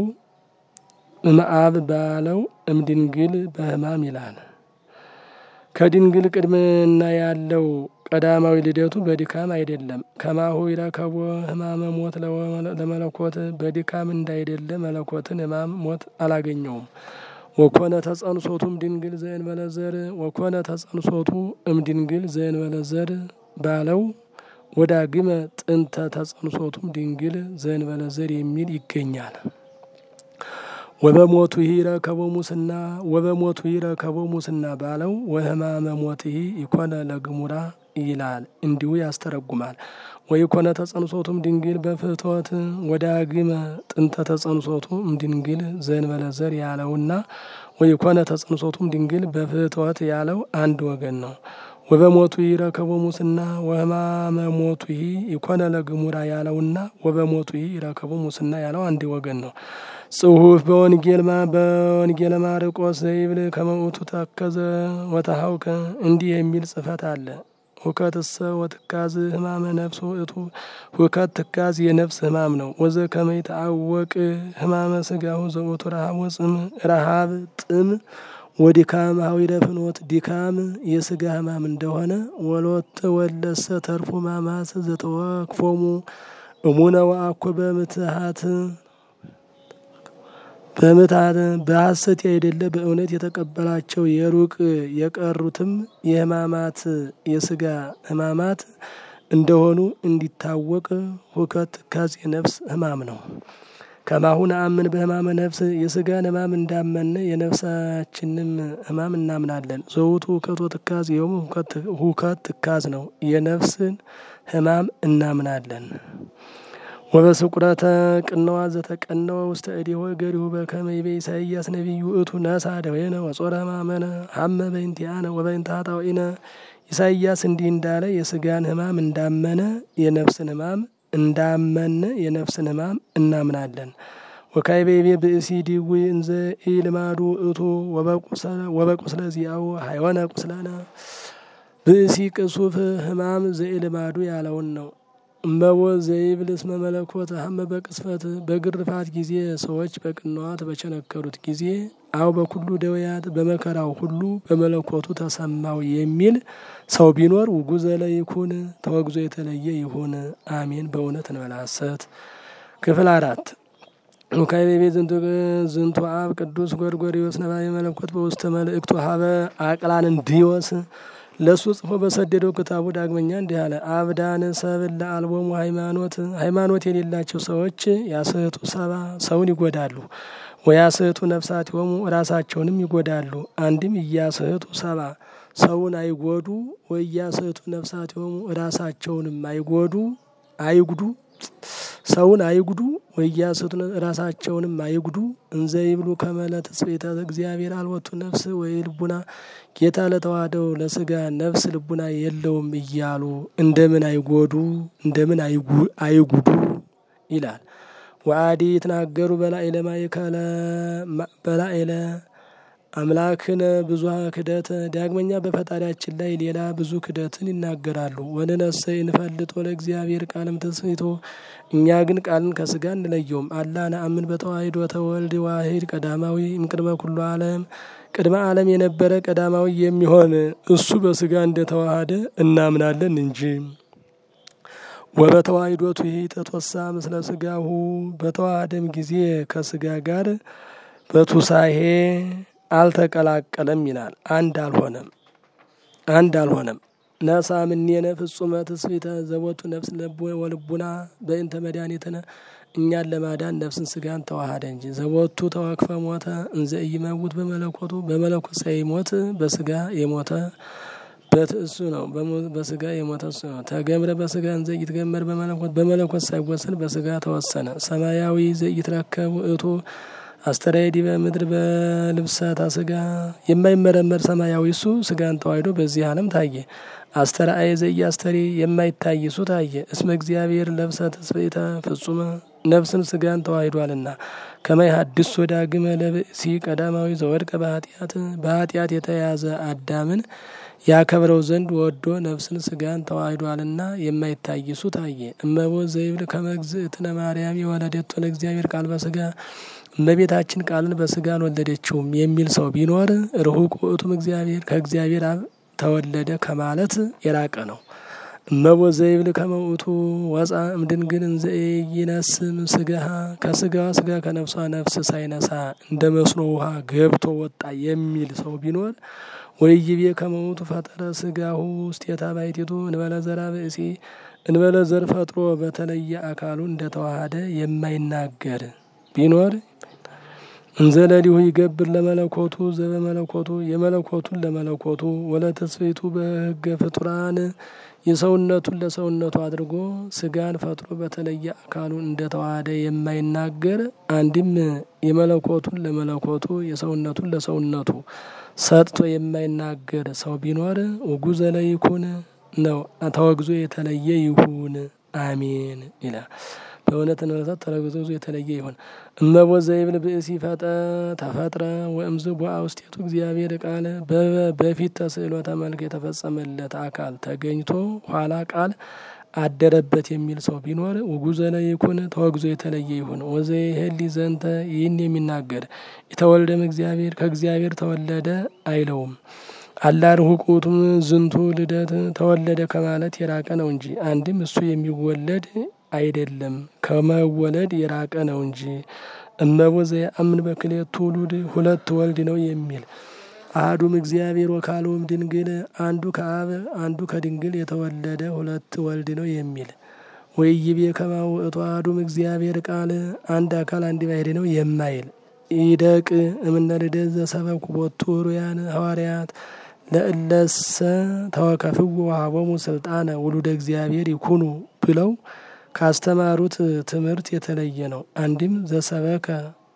እምአብ ባለው እምድንግል በሕማም ይላል። ከድንግል ቅድምና ያለው ቀዳማዊ ልደቱ በድካም አይደለም። ከማሁ ይረከቦ ሕማመ ሞት ለመለኮት በድካም እንዳይደለ መለኮትን ሕማም ሞት አላገኘውም። ወኮነ ተጸንሶቱም ድንግል ዘእንበለ ዘር ወኮነ ተጸንሶቱ እም ድንግል ዘእንበለ ዘር ባለው ወዳግመ ጥንተ ተጸንሶቱም ድንግል ዘእንበለ ዘር የሚል ይገኛል። ወበሞቱ ይረከቦ ሙስና ወበሞቱ ይረከቦ ሙስና ባለው ወህማመ ሞትሂ ይኮነ ለግሙራ ይላል። እንዲሁ ያስተረጉማል። ወይኮነ ተጸንሶቱም ድንግል በፍትወት ወዳግመ ጥንተ ተጸንሶቱም ድንግል ዘእንበለ ዘር ያለውና ወይኮነ ተጸንሶቱም ድንግል በፍትወት ያለው አንድ ወገን ነው። ወበሞቱ ይረከቦ ሙስና ወህማመ ሞቱ ይኮነ ለግሙራ ያለውና ወበሞቱ ይረከቦ ሙስና ያለው አንድ ወገን ነው። ጽሁፍ በወንጌልማ በወንጌለ ማርቆስ ዘይብል ከመውቱ ተከዘ ወተሀውከ እንዲህ የሚል ጽፈት አለ። ሁከትሰ ወትካዝ ህማመ ነፍስ ውእቱ ሁከት ትካዝ የነፍስ ህማም ነው። ወዘ ከመይት አወቅ ህማመ ስጋሁ ዘውቱ ረሃብ ወጽም ረሃብ ጥም ወዲካም ሀዊረ ፍኖት ዲካም የስጋ ህማም እንደሆነ ወሎተ ወለሰ ተርፎ ማማስ ዘተወክፎሙ እሙነ ወአኮ በምትሃት በምትሃት በሐሰት አይደለ በእውነት የተቀበላቸው የሩቅ የቀሩትም የህማማት የስጋ ህማማት እንደሆኑ እንዲታወቅ ሁከት ትካዝ የነፍስ ህማም ነው። ከማሁን አምን በህማመ ነፍስ የስጋን ህማም እንዳመን የነፍሳችንም ህማም እናምናለን። ዘውቱ ሁከት ወትካዝ ይኸውም ሁከት ትካዝ ነው። የነፍስን ህማም እናምናለን። ወበስቁረተ ቅነዋ ዘተቀነወ ውስተ እዴሆ ገሪሁ በከመ ይቤ ኢሳይያስ ነቢዩ እቱ ነሳ ደዌነ ወጾረ ህማመነ ሀመ በእንቲአነ ወበእንተ ኃጣውኢነ ኢሳይያስ እንዲህ እንዳለ የስጋን ህማም እንዳመነ የነፍስን ህማም እንዳመነ የነፍስን ህማም እናምናለን። ወካይቤቤ ብእሲ ዲዊ እንዘ ኢልማዱ እቱ ወበቁስለ ዚአው ሀይወነ ቁስለነ ብእሲ ቅሱፍ ህማም ዘኢልማዱ ያለውን ነው። እመቦ ዘይብል እስመ መለኮት ሀመ በቅስፈት በግርፋት ጊዜ ሰዎች በቅንዋት በቸነከሩት ጊዜ አው በኩሉ ደውያት በመከራው ሁሉ በመለኮቱ ተሰማው የሚል ሰው ቢኖር ውጉዘ ለይኩን ተወግዞ የተለየ ይሁን። አሜን። በእውነት እንበላሰት ክፍል አራት ካይቤቤ ዝንቱ አብ ቅዱስ ጎርጎሪዎስ ነባቤ መለኮት በውስተ መልእክቱ ሀበ አቅላን እንዲወስ ለእሱ ጽፎ በሰደደው ክታቡ ዳግመኛ እንዲህ አለ። አብዳን ሰብል ለአልቦሙ ሃይማኖት ሃይማኖት የሌላቸው ሰዎች ያስህቱ ሰባ ሰውን ይጎዳሉ። ወያስህቱ ነፍሳት ሆሙ ራሳቸውንም ይጎዳሉ። አንድም እያስህቱ ሰባ ሰውን አይጎዱ ወያስህቱ ነፍሳት ሆሙ ራሳቸውንም አይጎዱ አይጉዱ ሰውን አይጉዱ ወያስህቱ ራሳቸውንም አይጉዱ። እንዘ ይብሉ ከመለ ተስቤተ እግዚአብሔር አልወቱ ነፍስ ወይ ልቡና ጌታ ለተዋህደው ለስጋ ነፍስ ልቡና የለውም እያሉ እንደምን አይጎዱ እንደምን አይጉዱ ይላል። ወአዲ የተናገሩ በላዕለ ማእከለ በላዕለ አምላክን ብዙ ክደት ዳግመኛ በፈጣሪያችን ላይ ሌላ ብዙ ክደትን ይናገራሉ። ወንነሰ እንፈልጦ ለእግዚአብሔር ቃልም ተስፊቶ እኛ ግን ቃልን ከስጋ እንለየውም። አላ ነአምን በተዋሂዶ ተወልድ ዋሂድ ቀዳማዊ እምቅድመ ኩሉ ዓለም ቅድመ ዓለም የነበረ ቀዳማዊ የሚሆን እሱ በስጋ እንደተዋሃደ እናምናለን እንጂ ወበተዋሂዶቱ ይህ ተቶሳ ምስለ ስጋሁ በተዋሃደም ጊዜ ከስጋ ጋር በቱሳሄ አልተቀላቀለም ይላል። አንድ አልሆነም አንድ አልሆነም። ነሳ ምኔነ ፍጹመ ትስብእተ ዘቦቱ ነፍስ ወልቡና በእንተ መድኃኒትነ እኛን ለማዳን ነፍስን ስጋን ተዋሃደ እንጂ ዘቦቱ ተወክፈ ሞተ እንዘ ኢይመውት በመለኮቱ በመለኮት ሳይሞት በስጋ የሞተ በትእሱ ነው። በስጋ የሞተ እሱ ነው። ተገምረ በስጋ እንዘ ይትገመር በመለኮት በመለኮት ሳይወሰን በስጋ ተወሰነ። ሰማያዊ ዘኢትረከብ ውእቱ አስተራየ ዲበ ምድር በልብሰታ ስጋ የማይመረመር ሰማያዊ እሱ ስጋን ተዋሂዶ በዚህ ዓለም ታየ። አስተርአየ ዘኢያስተሪ የማይታይ እሱ ታየ። እስመ እግዚአብሔር ለብሰ ትስብእተ ፍጹመ ነፍስን ስጋን ተዋሂዷልና ከማይ ሀድስ ወዳግመ ለብእሲ ቀዳማዊ ዘወድቀ በኃጢአት በኃጢአት የተያዘ አዳምን ያከብረው ዘንድ ወዶ ነፍስን ስጋን ተዋሂዷልና የማይታይ እሱ ታየ። እመቦ ዘይብል ከመግዝእትነ ማርያም የወለደቶ ለእግዚአብሔር ቃል በስጋ እመቤታችን ቃልን በስጋ አልወለደችውም የሚል ሰው ቢኖር ርሁቅ ውእቱም እግዚአብሔር ከእግዚአብሔር አብ ተወለደ ከማለት የራቀ ነው። እመቦ ዘይብል ከመውቱ ወፃ እምድንግል እንዘ ይነስም ስጋሃ ከስጋዋ ስጋ ከነፍሷ ነፍስ ሳይነሳ እንደ መስኖ ውሃ ገብቶ ወጣ የሚል ሰው ቢኖር ወይቤ ከመውቱ ፈጠረ ስጋሁ ውስቴታ ባሕቲቱ እንበለ ዘራ ብእሲ እንበለ ዘር ፈጥሮ በተለየ አካሉ እንደተዋሃደ የማይናገር ቢኖር እንዘለሊሁ ይገብር ለመለኮቱ ዘበመለኮቱ የመለኮቱን ለመለኮቱ ወለተስፌቱ በሕገ ፍጡራን የሰውነቱን ለሰውነቱ አድርጎ ስጋን ፈጥሮ በተለየ አካሉ እንደተዋሃደ የማይናገር አንድም የመለኮቱን ለመለኮቱ የሰውነቱን ለሰውነቱ ሰጥቶ የማይናገር ሰው ቢኖር ውጉዘ ለይኩን ነው ተወግዞ የተለየ ይሁን አሜን ይላል። በእውነት እንበለታት ተረግዞ የተለየ ይሁን። እመቦ ዘይብል ብእሲ ፈጠ ተፈጥረ ወእምዝ ቦአ ውስጤቱ እግዚአብሔር ቃል በፊት ተስዕሎተ መልክ የተፈጸመለት አካል ተገኝቶ ኋላ ቃል አደረበት የሚል ሰው ቢኖር ውጉዘ ለይኩን ተወግዞ የተለየ ይሁን። ወዘይህሊ ዘንተ ይህን የሚናገር የተወልደም እግዚአብሔር ከእግዚአብሔር ተወለደ አይለውም። አላር ሁቁቱም ዝንቱ ልደት ተወለደ ከማለት የራቀ ነው እንጂ አንድም እሱ የሚወለድ አይደለም ከመወለድ የራቀ ነው እንጂ። እመቦ ዘየአምን በክልኤቱ ውሉድ ሁለት ወልድ ነው የሚል አህዱም እግዚአብሔር ወካልኦም ድንግል አንዱ ከአብ አንዱ ከድንግል የተወለደ ሁለት ወልድ ነው የሚል ወይቤ ከማሁ ውእቱ አሐዱም እግዚአብሔር ቃል አንድ አካል አንድ ባሕርይ ነው የማይል ኢደቅ እምነ ልደት ዘሰበኩ ቦቱ ሩያን ሐዋርያት ለእለሰ ተወከፍዎ ወሀቦሙ ስልጣነ ውሉደ እግዚአብሔር ይኩኑ ብለው ካስተማሩት ትምህርት የተለየ ነው። አንድም ዘሰበከ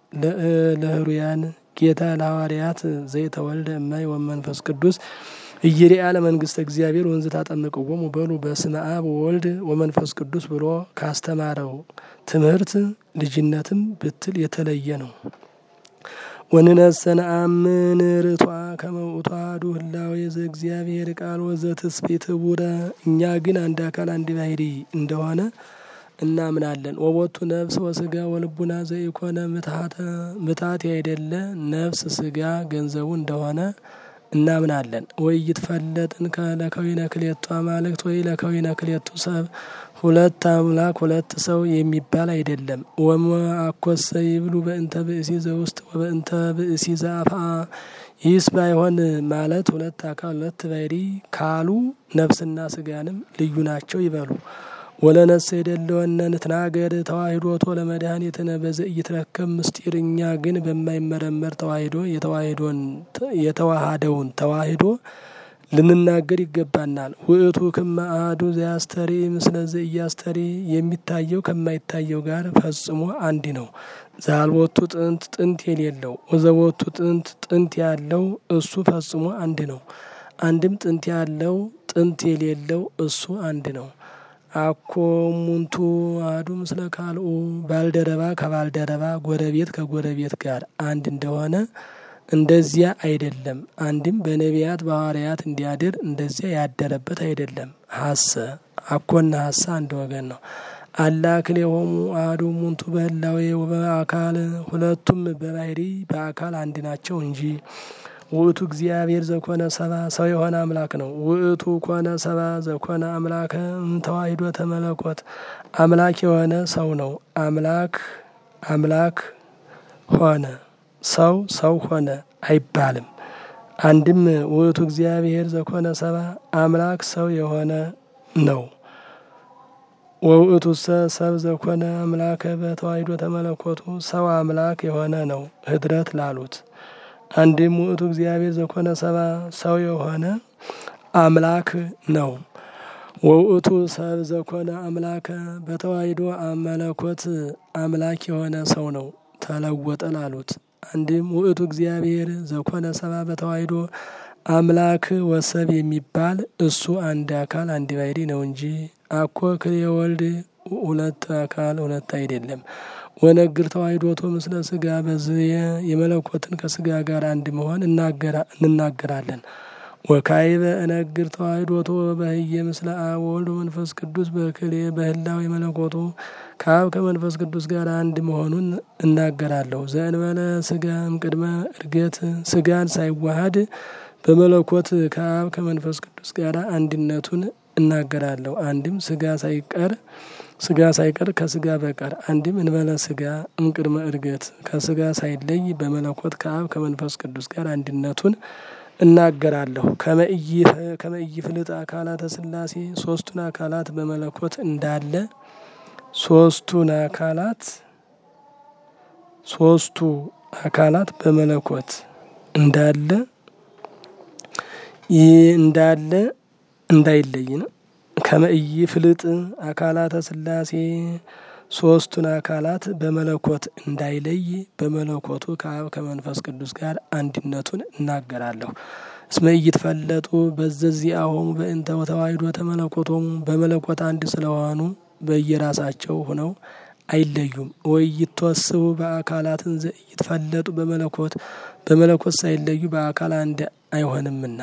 ለህሩያን ጌታ ለሐዋርያት ዘይተወልደ እማይ ወመንፈስ ቅዱስ እይሪአ ለመንግስተ እግዚአብሔር ወንዝ ታጠምቅዎሙ በሉ በስመ አብ ወወልድ ወመንፈስ ቅዱስ ብሎ ካስተማረው ትምህርት ልጅነትም ብትል የተለየ ነው። ወንነሰ ነአምን ርቷ ከመ ውእቱ አሐዱ ህላዌ ዘእግዚአብሔር ቃል ወዘትስብእት ኅቡረ እኛ ግን አንድ አካል አንድ ባሕርይ እንደሆነ እናምናለን። ወቦቱ ነፍስ ወስጋ ወልቡና ዘኢኮነ ምትሃተ ምታት ያይደለ ነፍስ ስጋ ገንዘቡ እንደሆነ እናምናለን። ወይ ይትፈለጥን ለከዊነ ክልኤቱ አማልክት ወይ ለከዊነ ክልኤቱ ሰብ ሁለት አምላክ ሁለት ሰው የሚባል አይደለም። ወመ አኮሰ ይብሉ በእንተ ብእሲ ዘውስጥ ወበእንተ ብእሲ ዘአፍአ ይህስ ባይሆን ማለት ሁለት አካል ሁለት ባሕርይ ካሉ ነፍስና ስጋንም ልዩ ናቸው ይበሉ። ወለነሰ የደለወነ ንትናገር ተዋሂዶቶ ለመድኃኒትነ በዘኢይትረከብ ምስጢር እኛ ግን በማይመረመር ተዋሂዶ የተዋሃደውን ተዋሂዶ ልንናገር ይገባናል። ውእቱ ክመ አሐዱ ዘያስተሪ ምስለ ዘኢያስተሪ የሚታየው ከማይታየው ጋር ፈጽሞ አንድ ነው። ዛልቦቱ ጥንት ጥንት የሌለው ወዘቦቱ ጥንት ጥንት ያለው እሱ ፈጽሞ አንድ ነው። አንድም ጥንት ያለው ጥንት የሌለው እሱ አንድ ነው። አኮ ሙንቱ አሐዱ ምስለ ካልኡ ባልደረባ ከባልደረባ ጎረቤት ከጎረቤት ጋር አንድ እንደሆነ እንደዚያ አይደለም። አንድም በነቢያት በሐዋርያት እንዲያድር እንደዚያ ያደረበት አይደለም። ሀሰ አኮና ሀሳ አንድ ወገን ነው። አላ ክልኤሆሙ አሐዱ ሙንቱ በህላዌ ወበአካል ሁለቱም በባሕርይ በአካል አንድ ናቸው እንጂ ውእቱ እግዚአብሔር ዘኮነ ሰባ ሰው የሆነ አምላክ ነው። ውእቱ ኮነ ሰባ ዘኮነ አምላከ ተዋሂዶ ተመለኮት አምላክ የሆነ ሰው ነው። አምላክ አምላክ ሆነ ሰው ሰው ሆነ አይባልም። አንድም ውእቱ እግዚአብሔር ዘኮነ ሰባ አምላክ ሰው የሆነ ነው። ወውእቱ ሰብ ዘኮነ አምላከ በተዋሂዶ ተመለኮቱ ሰው አምላክ የሆነ ነው ህድረት ላሉት አንድም ውእቱ እግዚአብሔር ዘኮነ ሰባ ሰው የሆነ አምላክ ነው። ወውእቱ ሰብ ዘኮነ አምላከ በተዋሂዶ መለኮት አምላክ የሆነ ሰው ነው ተለወጠ ላሉት አንድም ውእቱ እግዚአብሔር ዘኮነ ሰባ በተዋሂዶ አምላክ ወሰብ የሚባል እሱ አንድ አካል አንድ ባሕርይ ነው እንጂ አኮ ክልኤ ወልድ ሁለት አካል ሁለት አይደለም። ወነግር ተዋሂዶቶ ምስለ ስጋ በዝየ የመለኮትን ከስጋ ጋር አንድ መሆን እንናገራለን። ወካይበ እነግር ተዋሂዶቶ በህየ ምስለ አብ ወወልድ መንፈስ ቅዱስ በክልኤ በህላዌ የመለኮቱ ከአብ ከመንፈስ ቅዱስ ጋር አንድ መሆኑን እናገራለሁ። ዘእንበለ ስጋ እምቅድመ እርገት ስጋን ሳይዋሃድ በመለኮት ከአብ ከመንፈስ ቅዱስ ጋር አንድነቱን እናገራለሁ። አንድም ስጋ ሳይቀር ስጋ ሳይቀር ከስጋ በቀር አንድም እንበለ ስጋ እምቅድመ እርገት ከስጋ ሳይለይ በመለኮት ከአብ ከመንፈስ ቅዱስ ጋር አንድነቱን እናገራለሁ። ከመእይ ፍልጥ አካላተ ስላሴ ሶስቱን አካላት በመለኮት እንዳለ ሶስቱን አካላት ሶስቱ አካላት በመለኮት እንዳለ ይህ እንዳለ እንዳይለይ ነው። ከመእይ ፍልጥ አካላተ ስላሴ ሶስቱን አካላት በመለኮት እንዳይለይ በመለኮቱ ከአብ ከመንፈስ ቅዱስ ጋር አንድነቱን እናገራለሁ። እስመ ኢይትፈለጡ በዘዚአሆሙ በእንተ ተዋሕዶ ተመለኮቶሙ በመለኮት አንድ ስለሆኑ በየራሳቸው ሆነው አይለዩም። ወይ ይተወስቡ በአካላትን ዘኢይትፈለጡ በመለኮት በመለኮት ሳይለዩ በአካል አንድ አይሆንምና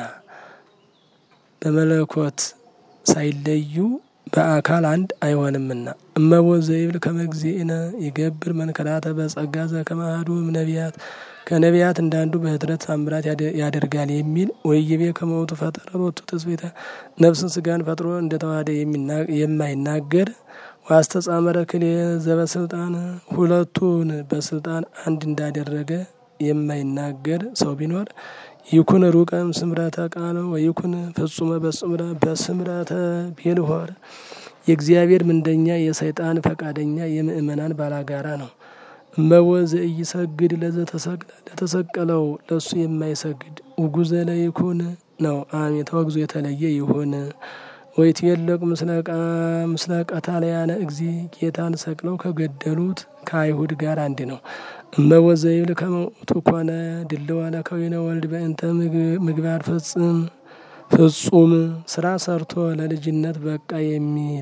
በመለኮት ሳይለዩ በአካል አንድ አይሆንምና። እመቦ ዘይብል ከመግዚእነ ይገብር መንከራተ በጸጋ ዘከመ አሐዱ እምነቢያት ከነቢያት እንዳንዱ በኅድረት ታምራት ያደርጋል የሚል ወይቤ ከመውቱ ፈጠረ ሎቱ ትስብእተ ነፍስን ስጋን ፈጥሮ እንደተዋሃደ የማይናገር ዋስተጻመረ ክልኤ ዘበስልጣን ሁለቱን በስልጣን አንድ እንዳደረገ የማይናገር ሰው ቢኖር ይኩን ሩቀም ስምረተ ቃል ወይኩን ፍጹመ በስምረተ ቤልሆር የእግዚአብሔር ምንደኛ የሰይጣን ፈቃደኛ የምእመናን ባላጋራ ነው። እመቦ ዘኢይሰግድ ለተሰቀለው ለሱ የማይሰግድ ውጉዘ ለይኩን ነው። አሜን ተወግዞ የተለየ ይሁን። ወይትየለቁ ምስለ ቀታልያነ እግዚ ጌታን ሰቅለው ከገደሉት ከአይሁድ ጋር አንድ ነው። እመቦ ዘይብል ከመ ውእቱ ኮነ ድልዋ ለከዊነ ወልድ በእንተ ምግባር ፍጽም ፍጹም ስራ ሰርቶ ለልጅነት በቃ የሚል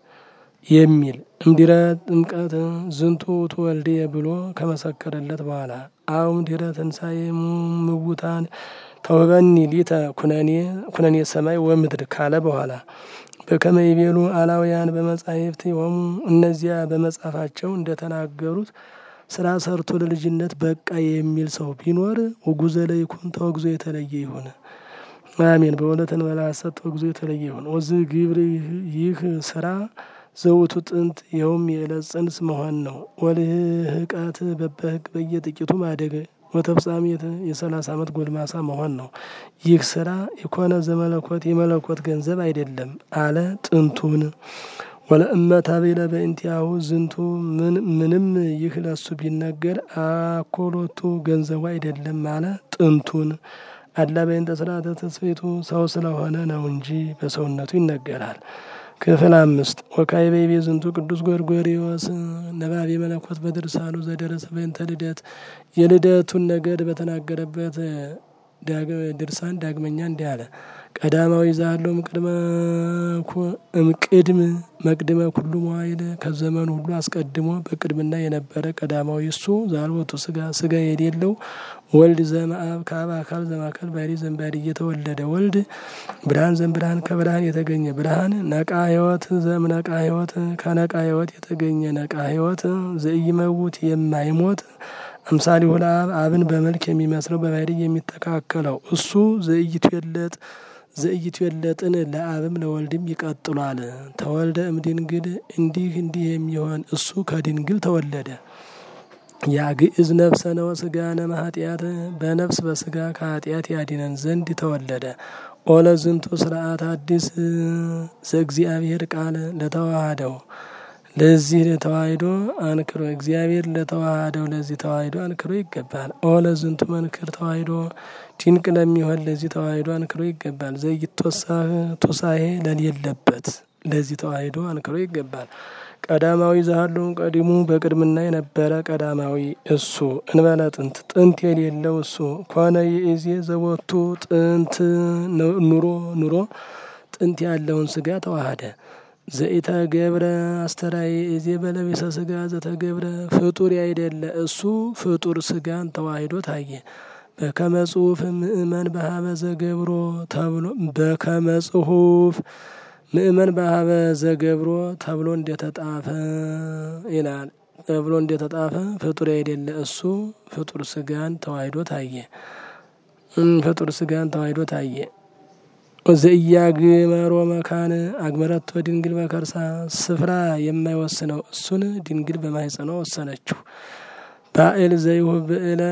የሚል እምድረ ጥምቀት ዝንቱ ውእቱ ወልድየ ብሎ ከመሰከረለት በኋላ አሁን ድረ ትንሣኤ ምውታን ተውበኒ ሊተ ኩነኔ ኩነኔ ሰማይ ወምድር ካለ በኋላ በከመ ይቤሉ አላውያን በመጻሕፍት ሆሙ እነዚያ በመጻፋቸው እንደተናገሩት ስራ ሰርቶ ለልጅነት በቃ የሚል ሰው ቢኖር ውጉዘ ለይኩን ተወግዞ የተለየ ይሁን። አሜን። በእውነት እንበላ ሐሰት ተወግዞ የተለየ ይሁን። ወዝ ግብር ይህ ስራ ዘውቱ ጥንት ይኸውም የዕለት ጽንስ መሆን ነው። ወልህቀት በበህግ በየጥቂቱ ማደግ ወተፍጻሜት የሰላሳ ዓመት ጎልማሳ መሆን ነው። ይህ ስራ የኮነ ዘመለኮት የመለኮት ገንዘብ አይደለም አለ ጥንቱን ወለእመት አቤለ በእንቲአሁ ዝንቱ ምንም ይህ ለሱ ቢነገር አኮሎቱ ገንዘቡ አይደለም አለ ጥንቱን አላ በእንተ ስርዓተ ተስፌቱ ሰው ስለሆነ ነው እንጂ በሰውነቱ ይነገራል። ክፍል አምስት ወካዕበ ይቤ ዝንቱ ቅዱስ ጎርጎርዮስ ነባቤ መለኮት በድርሳኑ ዘደረሰ በእንተ ልደት የልደቱን ነገር በተናገረበት ድርሳን ዳግመኛ እንዲህ አለ። ቀዳማዊ ዛሎም ቅድመ እምቅድም መቅድመ ኩሉ መዋይል ከዘመኑ ሁሉ አስቀድሞ በቅድምና የነበረ ቀዳማዊ እሱ ዛልወቱ ስጋ ስጋ የሌለው ወልድ ዘመአብ ከአብ አካል ዘማካል ባሕሪ ዘእምባሕሪ እየተወለደ ወልድ ብርሃን ዘእምብርሃን ከብርሃን የተገኘ ብርሃን ነቃ ሕይወት ዘእምነቃ ሕይወት ከነቃ ሕይወት የተገኘ ነቃ ሕይወት ዘኢይመውት የማይሞት አምሳሊሁ ለአብ አብን በመልክ የሚመስለው በባሕሪ የሚተካከለው እሱ ዘኢይትዌለጥ ዘኢይትዌለጥን ለአብም ለወልድም ይቀጥሏል። ተወልደ እምድንግል እንዲህ እንዲህ የሚሆን እሱ ከድንግል ተወለደ። ያግዕዝ ነፍሰ ነው ስጋነ እምኃጢአት በነፍስ በስጋ ከኃጢአት ያድነን ዘንድ ተወለደ። ኦለ ዝንቱ ስርዓት አዲስ ዘእግዚአብሔር ቃል ለተዋሃደው ለዚህ ተዋሂዶ አንክሮ እግዚአብሔር ለተዋሃደው ለዚህ ተዋሂዶ አንክሮ ይገባል። ኦለ ዝንቱ መንክር ተዋሂዶ ድንቅ ለሚሆን ለዚህ ተዋሂዶ አንክሮ ይገባል። ዘይትወሳህ ቱሳሄ ለሌለበት ለዚህ ተዋሂዶ አንክሮ ይገባል። ቀዳማዊ ዛሃሉ ቀዲሙ በቅድምና የነበረ ቀዳማዊ እሱ እንበለ ጥንት ጥንት የሌለው እሱ ኮነ የእዜ ዘቦቱ ጥንት ኑሮ ኑሮ ጥንት ያለውን ስጋ ተዋሃደ። ዘኢተገብረ አስተራዬ እዜ በለቢሰ ስጋ ዘተገብረ ፍጡር ያይደለ እሱ ፍጡር ስጋን ተዋሂዶ ታየ። በከመ ጽሑፍ ምእመን በሀበ ዘገብሮ ተብሎ በከመ ጽሑፍ ምእመን በሀበ ዘገብሮ ተብሎ እንደተጣፈ ይላል። ተብሎ እንደተጣፈ ፍጡር ያይደለ እሱ ፍጡር ስጋን ተዋሂዶ ታየ። ፍጡር ስጋን ተዋሂዶ ታየ። ዘኢያግመሮ መካን አግመረቶ ድንግል በከርሳ ስፍራ የማይወስነው እሱን ድንግል በማህፀኗ ወሰነችው። ባኤል ዘይሁብ ብዕለ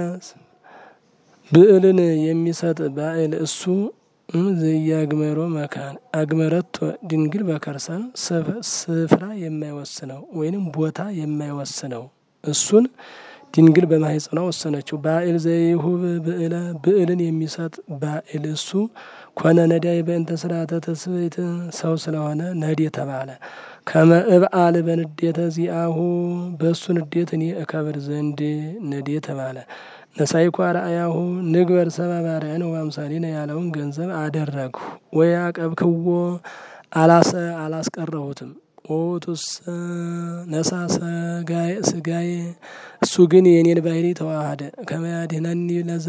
ብዕልን የሚሰጥ ባኤል እሱ ዘኢያግመሮ መካን አግመረቶ ድንግል በከርሳ ስፍራ የማይወስነው ወይንም ቦታ የማይወስነው እሱን ድንግል በማህፀኗ ወሰነችው። ባኤል ዘይሁብ ብዕለ ብዕልን የሚሰጥ ባኤል እሱ ኮነ ነዳይ በእንተ ስርዓተ ተስብእት ሰው ስለሆነ ነድ የተባለ ከመ እብአል በንዴተ ዚአሁ በእሱ ንዴት እኔ እከብር ዘንድ ነድ የተባለ ነሳይኳ ረአያሁ ንግበር ሰብአ በአርአያነ ወአምሳሊነ ያለውን ገንዘብ አደረግሁ ወይ አቀብክዎ አላሰ አላስቀረሁትም ኦቱስ ነሳ ስጋዬ እሱ ግን የኔን ባህሪ ተዋሃደ ከመያድህነኒ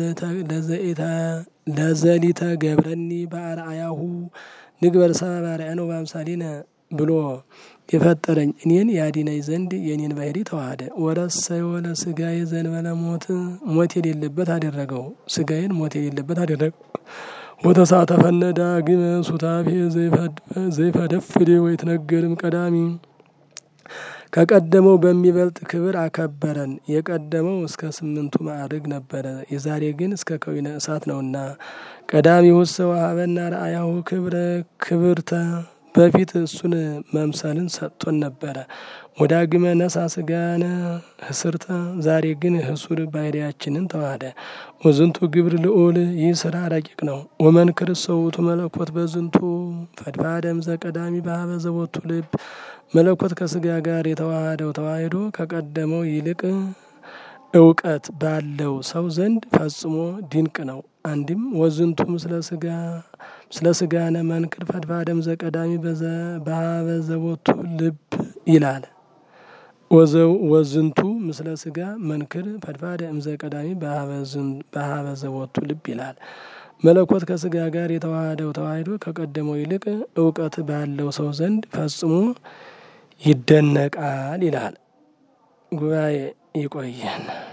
ለዘሊተ ገብረኒ በአርአያሁ ንግበር ሰብአ በአርአያነ ወአምሳሊነ ብሎ የፈጠረኝ እኔን ያዲነኝ ዘንድ የኔን ባህሪ ተዋሃደ። ወረሰዮ ለስጋዬ ዘንበለ ሞት ሞት የሌለበት አደረገው ስጋዬን ሞት የሌለበት አደረገው። ወተሳተፈነ ዳግመ ሱታፌ ዘይፈደፍድ ወይትነገርም ቀዳሚ ከቀደመው በሚበልጥ ክብር አከበረን። የቀደመው እስከ ስምንቱ ማዕርግ ነበረ፣ የዛሬ ግን እስከ ከዊነ እሳት ነውና። ቀዳሚው ሰው ሀበና ረአያሁ ክብረ ክብርተ በፊት እሱን መምሰልን ሰጥቶን ነበረ። ወዳግመ ነሳ ስጋነ ህስርተ ዛሬ ግን ህሱር ባህሪያችንን ተዋህደ። ወዝንቱ ግብር ልዑል ይህ ስራ ረቂቅ ነው። ወመንክር ሰውቱ መለኮት በዝንቱ ፈድፋደም ዘቀዳሚ በሀበ ዘቦቱ ልብ መለኮት ከስጋ ጋር የተዋሃደው ተዋሂዶ ከቀደመው ይልቅ እውቀት ባለው ሰው ዘንድ ፈጽሞ ድንቅ ነው። አንድም ወዝንቱ ምስለ ስጋ ምስለ ስጋነ መንክር ፈድፋደም ዘቀዳሚ በሀበ ዘቦቱ ልብ ይላል። ወዝንቱ ምስለ ስጋ መንክር ፈድፋደ እምዘ ቀዳሚ በሀበ ዘቦቱ ልብ ይላል። መለኮት ከስጋ ጋር የተዋሃደው ተዋሂዶ ከቀደመው ይልቅ እውቀት ባለው ሰው ዘንድ ፈጽሞ ይደነቃል ይላል። ጉባኤ ይቆየን።